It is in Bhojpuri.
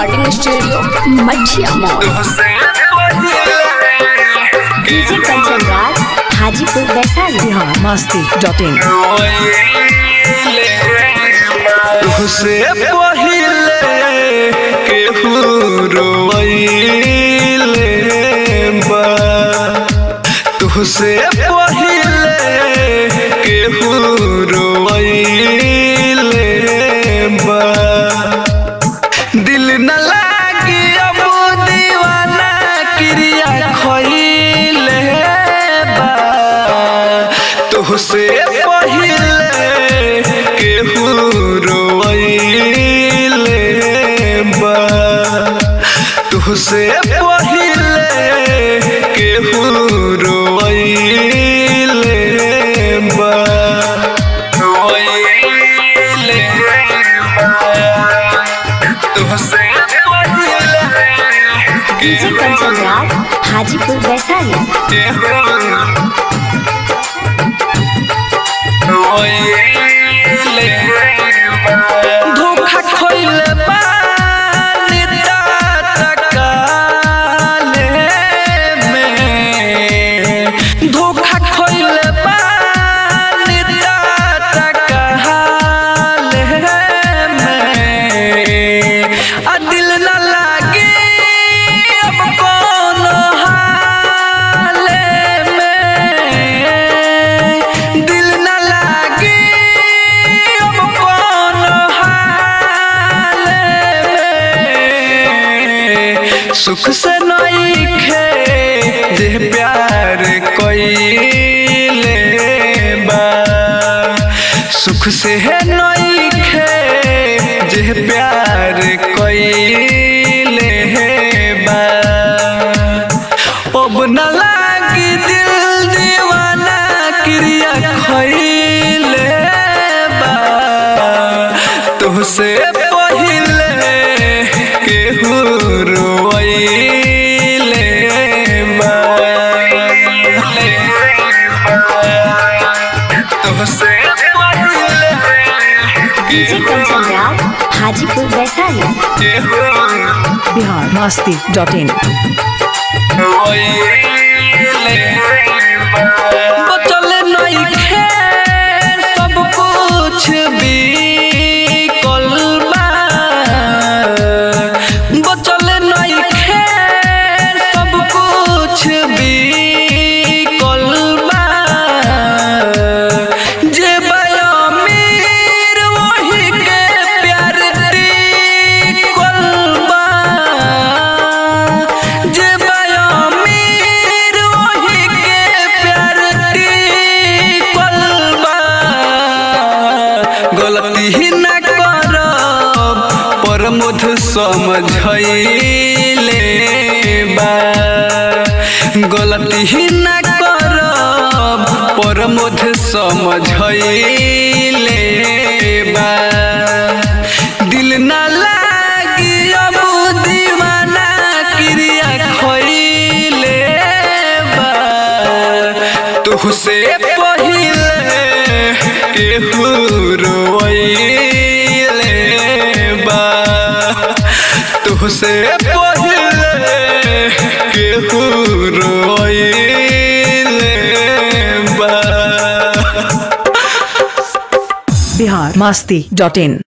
recording studio Mathiya mall DJ Kanchan Raj Hajipur Vaishali Bihar Masti dot in तुहसे पहिले केहू रोइले बा तुहसे पहिले केहू रोइले बा दिल न लागी अब दीवाना क्रिया खइले बा तुहसे पहिले केहू रोइले बा तुहसे पहिले केहू रोइले बा रोइले बा तुहसे पहिले डीजे कंचन राज हाजीपुर वैशाली धोखा खोइले बानी तकाले में धोखा खोइले बानी तकाले में आ दिल न लागे अब कोनो हाले में दिल न लागे अब कोनो हाले में सुख से नइखे जे प्यार कइले बा सुख से है नइखे जे प्यार कइले बा अब न लागी दिल दीवाना क्रिया खइले बा तुहसे पहिले केहू रोइले बा तुहसे पहिले डीजे कंचन राज हाजीपुर वैशाली केहू बिहार मस्ती डॉट इन बचल नइखे सब कुछ बिकल बा बचल नइखे सब कुछ बिकल बा जे बा अमीर वही के प्यार टिकल बा जे बा अमीर वही के प्यार टिकल बा गलती ही न करब पर मुध समझैले बा गलती ही न करब पर मुध समझैले बा दिल न लागी अब दीवाना क्रिया खइले बा तुहसे पहिले केहू रोइले बा तुहसे पहिले केहू रोइले बा बिहार मस्ती डॉट इन